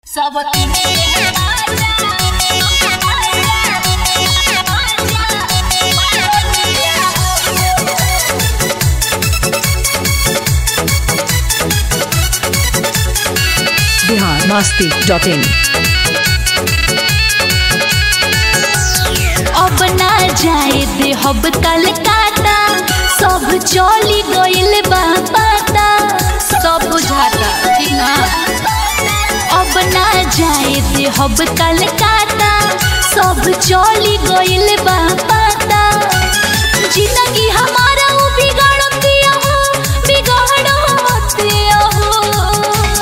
सब बिहार मस्ती dot in अब ना जाए दे हब कलकाता सब चली गइल बा पता सब बुझाता ठीक ना अब ना जाए दे हब कलकाता सब चली गइल बा पता जिंदगी हमारा वो बिगाड़ दिया हो बिगाड़ दिया हो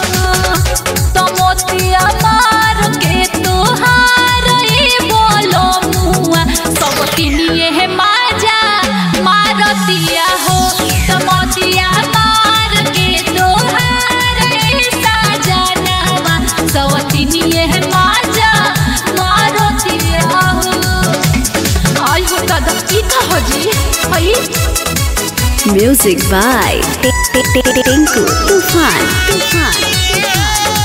तमोतिया मार के तोहार ए बोलो मुआ सब किनिए है माजा मारतिया हो तमोतिया मार के तोहार ए साजनवा सब किनिए है माजा मारतिया हो आई हो दादा की कहो जी आई Music by Tinku Tufan. Tufan.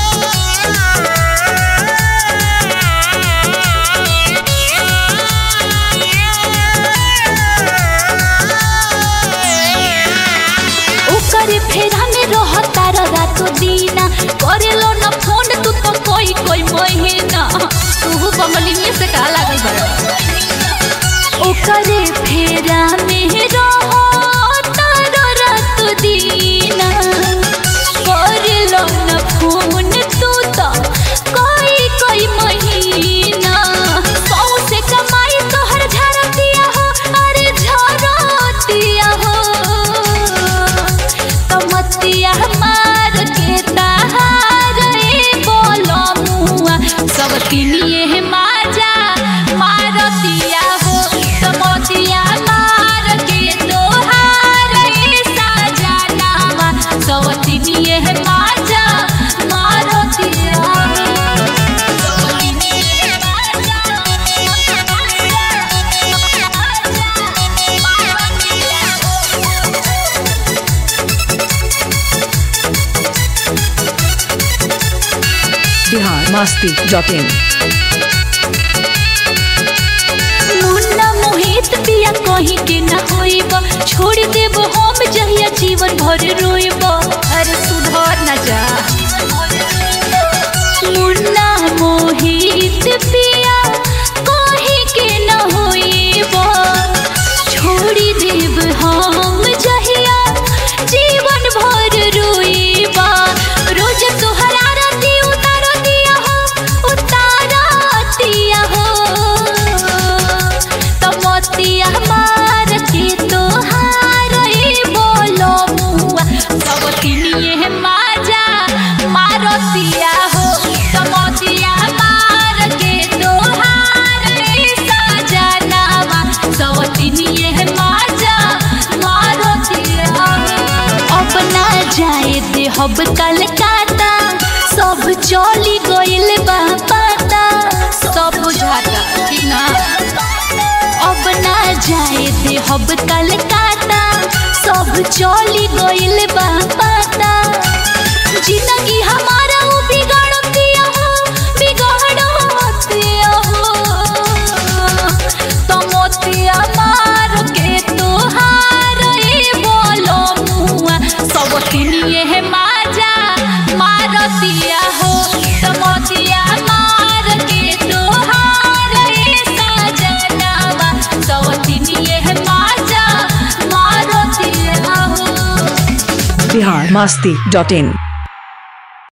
ओकर फेरा में रहता रात दीना करेलो न फोन तू तो कोई कोई महीना तू बंगली में से का लागल बड़ा ओकर फेरा में रहता रात दीना करेलो न फोन तू तो कोई कोई महीना सौ से कमाई तोहर झरतिया हो अरे झरतिया हो कमतिया मार के ताहार ए बोलो मुआ सब किनिए है माजा मारतिया हो कमतिया मार के तोहार ए साजनावा सब किनिए है माजा मारतिया हो सब किनिए है माजा बिहार मस्ती डॉट इन मुन्ना मोहित पिया कहीं के न होइब छोड़ देब हम जहिया जीवन भर रोइब अरे सुधर न जा मुन्ना मोहित पिया कहीं के न होइब छोड़ देब हम जहिया जीवन भर रोइब रोज तोहर आरती उतारतिया हो उतारतिया हो तमतिया मार के तोहार ए बोलो मुआ सब किनिए है माजा मारतिया हो तमतिया मार के तोहार ए सजनावा सब किनिए है माजा मारतिया हो अब ना जाए दे हब कलकाता सब चली गइल बा पता सब बुझाता ठीक ना अब ना जाए दे हब कलकाता सब चली गइल बा पता जिंदगी हमारा वो बिगाड़ दिया हो बिगाड़ दिया हो तमोतिया मार के तोहार ए बोलो मुआ सब किनिए है माजा मारतिया हो तमोतिया मार के तोहार ए साजनावा सब किनिए है माजा मारतिया हो बिहार मस्ती डॉट इन